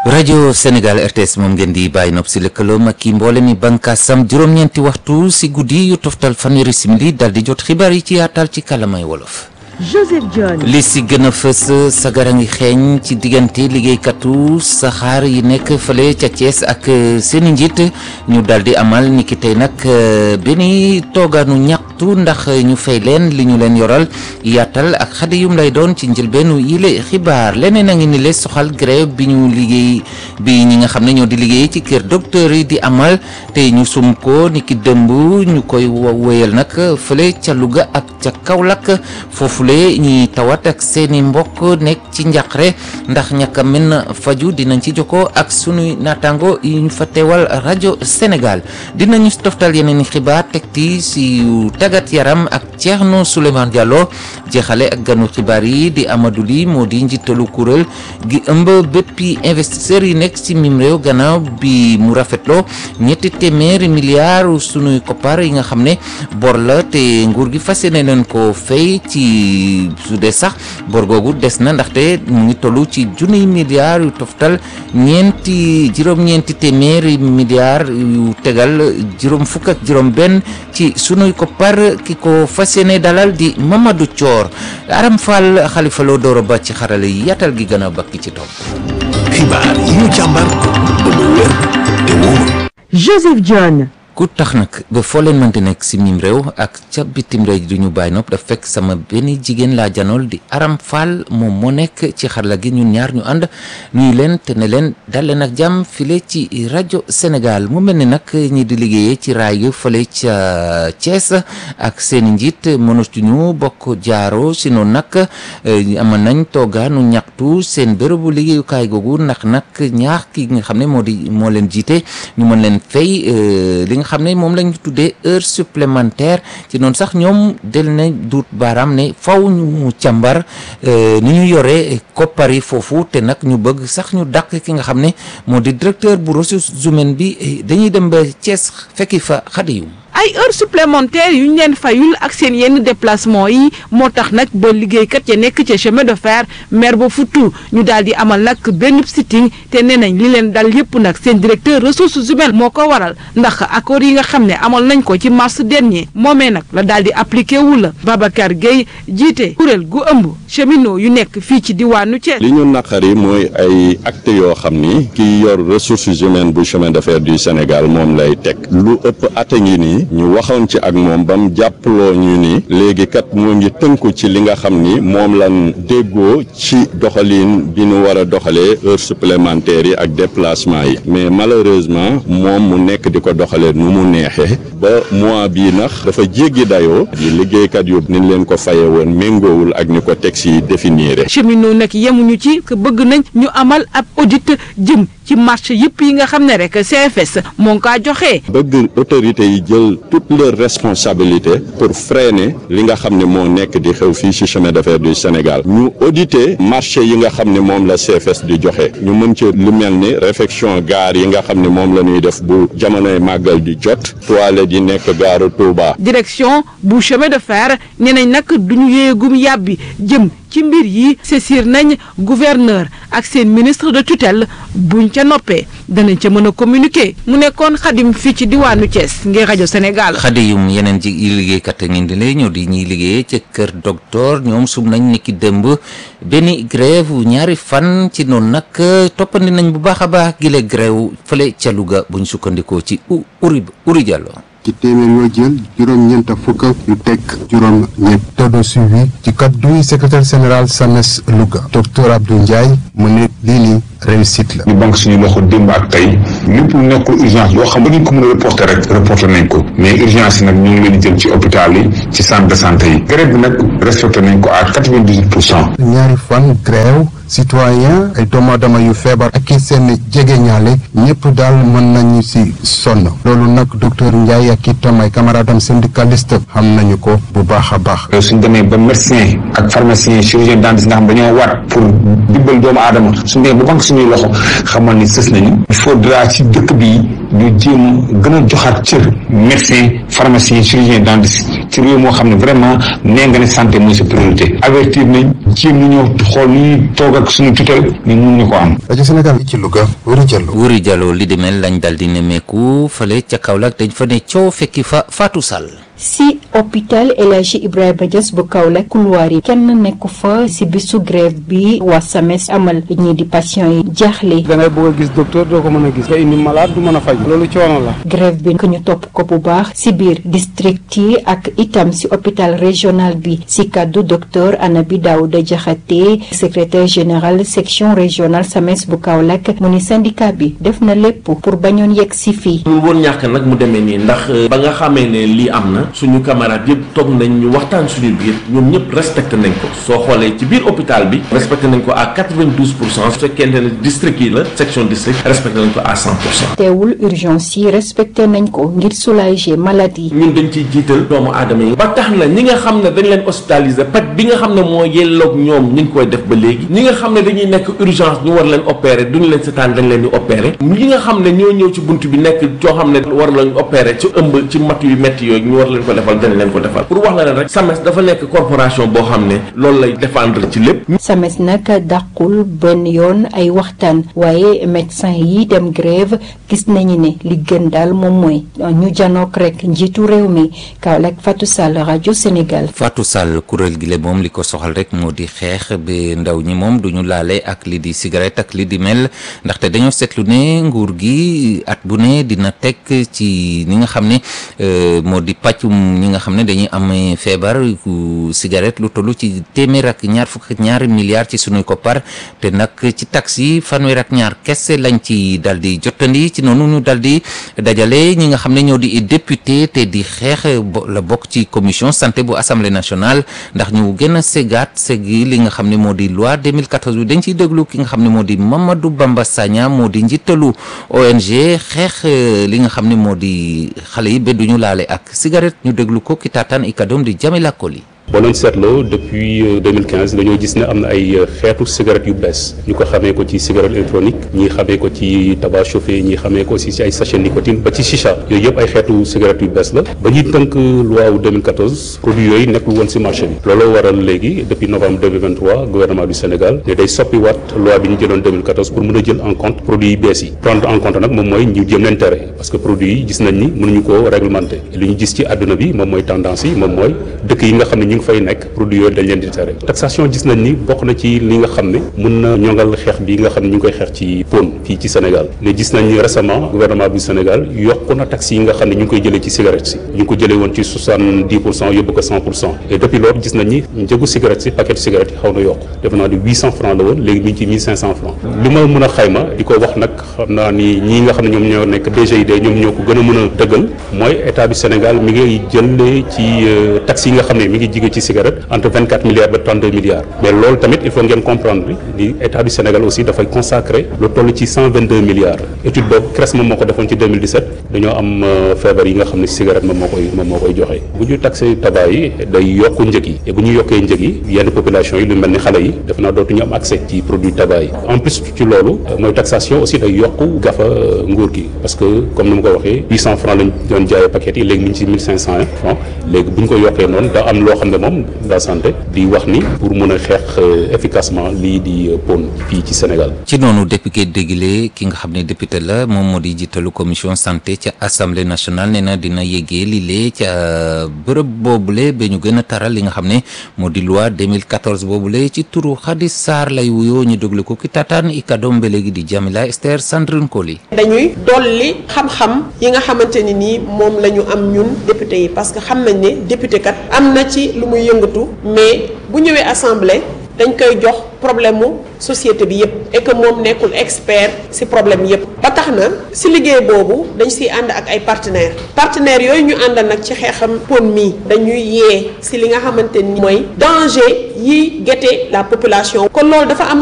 rajo Sénégal RTS moom ngeen di bàyyi nopp si lëkkaloom ak i mboole mi bànkaasam juróom-ñeenti waxtu si guddi yu toftal fanweeri simili dal di jot xibaar yi ci yaatal ci kàllaamay wolof. Joseph John. li si gën a fës sagara ngi xeeñ ci diggante liggéeykatu saxaar yi nekk fële ca Thiès ak seeni njiit ñu daal di amal ni ki tey nag benn toogaanu ñaxtu ndax ñu fay leen li ñu leen yoral yaatal ak xade yum lay doon ci njëlbeenu yile xibaar leneen a ngi ni le soxal grève bi ñu liggéey bi ñi nga xam ne ñoo di liggéey ci kër docteur yi di amal tey ñu sum ko ni ki dëmb ñu koy wéyal nag fële ca Louga ak ca Kaolack foofu ñi tawat ak seeni mbokk nekk ci njaqare ndax ñàkk a mën faju dinañ ci jokkoo ak sunuy naataango yi ñu fa teewal rajo Sénégal dinañu toftal yeneen i xibaar tegti si tàggat yaram ak Thierno Souleymane Diallo jeexale ak ganu xibaar yi di Amadou Ly moo di njiitalu kuréel gi ëmb béppi investisseurs yi nekk si mim réew gannaaw bi mu rafetloo ñetti téeméeri milliards sunuy koppar yi nga xam ne bor la te nguur gi fas yéene leen ko fay ci su dee sax bor googu des na ndaxte mu ngi tollu ci junniy milliards yu toftal ñeenti juróom-ñeenti téeméeri milliards yu tegal juróom fukk ak juróom benn ci sunuy koppar ki ko fas yéene dalal di Mamadou Thior Aram Fall Xalifa Lo Doro Ba ci xarale yi yaatal gi gën a bakki ci topp xibaar yi ñu càmbar ba mu wér te wóor Joseph John. ku tax nag ba foo leen mënti nekk si mim réew ak ca bitim réew du ñu bàyyi nopp daf fekk sama benn jigéen laa janool di Aram Fall moom moo nekk ci xarala gi ñun ñaar ñu ànd nuyu leen te ne leen dal leen ak jàmm file ci rajo Sénégal mu mel ni nag ñi di liggéeyee ci raay yu fële ca Thiès ak seen i njiit mënatuñu bokk jaaro si noonu nag amoon nañ toogaanu ñaxtu seen bërëbu liggéeyukaay googu ndax nag ñaax ki nga xam ne moo di moo leen jiite ñu mën leen fay li nga xam ne moom lañ tuddee heure supplémentaire ci noonu sax ñoom del na duut baaraam ne faw ñu càmbar ni ñu yore koppar yi foofu te nag ñu bëgg sax ñu dàq ki nga xam ne moo di directeur bu ressources humaines bi dañuy dem ba Thiès fekki fa xadiyum ay heures supplémentaires yu ñu leen fayul ak seen yenn déplacement yi moo tax nag ba liggéeykat ya nekk ca chemin de fer maire ba futtu ñu daal di amal nag benn sitting te nee nañ li leen dal yépp nag seen directeur ressources humaines moo ko waral ndax accord yi nga xam ne amal nañ ko ci mars dernier moomee nag la daal di appliqué wu la Babacar Gueye jiite kuréel gu ëmb cheminot yu nekk fii ci diwaanu Thiès. li ñu naqari mooy ay actes yoo xam ni ki yor ressources humaines bu chemin de fer du Sénégal moom lay teg lu ëpp at a ngi nii ñu waxoon ci ak moom ba mu jàppaloo ñu ni léegi kat moo ngi tënku ci li nga xam ni moom lan déggoo ci doxalin bi ñu war a doxalee heures supplémentaires yi ak déplacement yi mais malheureusement moom mu nekk di ko doxalee nu mu neexee ba mois bii nax dafa jéggi dayoo di liggéeykat yu ni leen ko faye woon méngoowul ak ni ko texte yi définir cheminot nag yemuñu ci que bëgg nañ ñu amal ab audit jëm ci marché yëpp yi nga xam ne rek CFS moo ngi kaa joxee. bëgg autorités yi jël toutes leurs responsabilités pour freiner li nga xam ne moo nekk di xew fii ci chemin de fer du Sénégal ñu auditer marché yi nga xam ne moom la CFS di joxe ñu mën ci lu mel ni réfection gare yi nga xam ne moom la ñuy def bu jamonoy màggal di jot toilette yi nekk gaaru Touba. direction bu chemin de fer nee nañ nag duñu yéegum yàbbi jëm. ci mbir yi saisir nañ gouverneur ak seen ministre de tutelle buñ ca noppee danañ ca mën a communiquer mu nekkoon xadim fii ci diwaanu Thiès ngir rajo Sénégal. xadiyum yeneen ji liggéeykat ngeen di lay ñëw di ñuy liggéeyee ca kër docteur ñoom sum nañ ni ki dëmb benn grève ñaari fan ci noonu nag toppandi nañ bu baax a baax gile grève fële ca Louga buñ sukkandikoo ci uri uri Diallo ci téeméer yoo jël juróom-ñeent fukk yu teg juróom-ñett taux de suivi ci kaddu secrétaire général SAMES Louga docteur Abdou Ndiaye mu ne lii nii réussite la. ñu banque suñu loxo démb ak tey lépp lu nekkul urgence yoo xam ba duñ ko mën a reporter rek reporter nañ ko mais urgence yi nag ñu ngi leen di jël ci hôpital yi ci centre de santé yi grève bi nag respecté nañ ko à quatre-vingt-dix-huit pour cent. ñaari fan grève citoyen ay doomu aadama yu feebar ak i seen jegeñaale ñëpp daal mën nañu si sonn loolu nag docteur Ndiaye ak itam ay camarade am syndicaliste xam nañu ko bu baax a baax. suñ demee ba médecin ak pharmacien chirurgien dentiste nga xam dañoo waat pour dimbal doomu aadama suñ demee ba banque suñuy loxo xamal ni sës nañu il faudra ci dëkk bi ñu jéem gën a joxaat cër médecin pharmacien chirurgien dentiste ci ci réew moo xam ne vraiment nee nga ne santé mooy sa priorité avertir nañ jéem nañoo xool nu ñuy toog ak suñu tutelle mais mun ñu ko am rajo Sénégal ci Louga Wuri Diallo Wuri Diallo li demel lañ dal di nemmeeku fële ca Kaolack dañ fa ne coow fekki fa Fatou Sall si hôpital El Hadji Ibrahima Niass bu Kaolack couloir yi kenn nekku fa si bisu grève bi waa SAMES amal ñii di patient yi jaaxle da ngay bëgg a gis docteur doo ko mën a gis nga indi malade du mën a faj loolu coono la grève bi ñu topp ko bu baax si biir district yi ak itam si hôpital régional bi si kàddu docteur Anabi Daouda Diakhaté secrétaire général section régionale SAMES bu Kaolack mu ni syndicat bi def na lépp pour bañoon yegg si fii ñu woon ñàkk nag mu demee nii ndax ba nga xamee ne lii am na suñu camarades yëpp toog nañ ñu waxtaan suñu biir ñoom ñëpp respecté nañ ko soo xoolee ci biir hôpital bi respecté nañ ko à 92 pour cent su fekkente ne district yi la section district respecté nañ ko à 100 pour cent. teewul urgence yi respecté nañ ko ngir soulager malade yi. ñun dañ ciy jiital doomu aadama yi. ba tax na ñi nga xam ne dañ leen hospitaliser paj bi nga xam ne moo yelloog ñoom ñu ngi koy def ba léegi ñi nga xam ne dañuy nekk urgence ñu war leen opérer duñu leen setaan dañ leen di opérer ñi nga xam ne ñoo ñëw ci bunt bi nekk coo xam ne war lañ opérer ci ëmb ci mat yu métti yooyu ñu war leen ko defal dañ leen ko defal pour wax la leen rek SAMES dafa nekk corporation boo xam ne loolu lay défendre ci lépp. SAMES nag dàqul benn yoon ay waxtaan waaye médecin yi dem grève gis nañu ne li gën daal moom mooy ñu janook rek njiitu réew mi Kaolack Fatou Sall rajo Sénégal. Fatou Sall kuréel gi la moom li ko soxal rek moo di xeex ba ndaw ñi moom du ñu laale ak li di cigarette ak li di mel ndaxte dañoo seetlu ne nguur gi at bu ne dina teg ci ni nga xam ne moo di pàccum ñi nga xam ne dañuy am feebar cigarette lu toll ci téeméer ak ñaar fukk ak ñaari milliards ci sunuy koppar te nag ci taxes yi fanweer ak ñaar kese lañ ci dal di jottandi ci noonu ñu dal di dajale ñi nga xam ne ñoo di député te di xeex la bokk ci commission santé bu assemblée nationale ndax ñu gën a segaat segi li nga xam ne moo di loi 2014 bi dañ ciy déglu ki nga xam ne moo di Mamadou Bamba Sagna moo di njiitalu ONG xeex li nga xam ne moo di xale yi ba duñu laale ak cigarette ñu déglu ko ki taataan i kadoom di Jamila Koli boo leen seetloo depuis 2015 dañoo gis ne am na ay xeetu cigarette yu bees ñu ko xamee ko ci cigarette électronique ñii xamee ko ci tabac chauffé ñii xamee ko aussi ci ay sachet nicotine ba ci chicha yooyu yëpp ay xeetu cigarette yu bees la ba ñuy tënk loi wu 2014 produits yooyu nekkul woon ci marché bi looloo waral léegi depuis novembre 2023 gouvernement du Sénégal ne day soppi waat loi bi ñu jëloon 2014 pour mën a jël en compte produits yi bees yi prendre en compte nag moom mooy ñu jëm leen tere parce que produits yi gis nañ ni mënuñu ko réglementer li ñu gis ci àdduna bi moom mooy tendance yi moom mooy dëkk yi nga xam ne fay nekk produit yooyu dañ leen di tere taxation gis nañ ni bokk na ci li nga xam ne mun na ñongal xeex bi nga xam ne ñu ngi koy xeex ci pon fii ci Sénégal mais gis nañ ni récemment gouvernement du Sénégal yokk na taxes yi nga xam ne ñu ngi koy jëlee ci cigarette si ñu ngi ko jëlee woon ci soixante-dix pour cent yóbbu ko cent pour cent et depuis loolu gis nañ ni njëgu cigarette si paquet cigarette yi xaw na yokk defe naa di huit cent francs la woon léegi mi ngi ci mille cinq cent francs li ma mën a xayma di ko wax nag xam naa ni ñii nga xam ne ñoom ñoo nekk DGID ñoom ñoo ko gën a mën a dëggal mooy état du Sénégal mi ngi jëlee ci taxes yi nga xam ne mi ngi jige ci cigarette entre 24 milliards ba 32 milliards mais loolu tamit il faut ngeen comprendre ni état du Sénégal aussi dafay consacrer lu toll ci 122 milliards étude boobu CRES moom moo ko defoon ci 2017 dañoo am feebar yi nga xam ne cigarette moom moo koy moom moo koy joxe bu ñu taxé tabac yi day yokk njëg yi et bu ñu yokkee njëg yi yenn population yi lu mel ni xale yi def naa dootuñu am accès ci produit tabac yi en plus ci loolu mooy taxation aussi day yokk gafa nguur gi parce que comme ni ma ko waxee 800 francs lañ doon jaayee paquet yi léegi mi ngi ci 1500 francs léegi bu ñu ko yokkee noonu da am loo xam ne moom la santé di wax ni pour mën a xeex efficacement lii di pon fii ci Sénégal. ci noonu député dégile ki nga xam ne député la moom moo di jiitalu commission santé ca assemblée nationale nee na dina yéegee lile ca bërëb boobule ba ñu gën a taral li nga xam ne moo di loi 2014 boobule ci turu Khady Sarr lay wuyoo ñu déglu ko ki tataan i kadoom ba léegi di Jamila Esther Sandrine Koli. dañuy dolli xam-xam yi nga xamante ni nii moom la ñu am ñun député yi parce que xam nañ ne député kat am na ci lu muy yëngatu mais bu ñëwee assemblée dañ koy jox problème mu société bi yépp et que moom nekkul expert ci problème yépp ba tax na ci liggéey boobu dañ ciy ànd ak ay partenaires partenaires yooyu ñu àndal nag ci xeexam pon mi dañuy yee ci li nga xamante ni mooy danger yi guetter la population kon loolu dafa am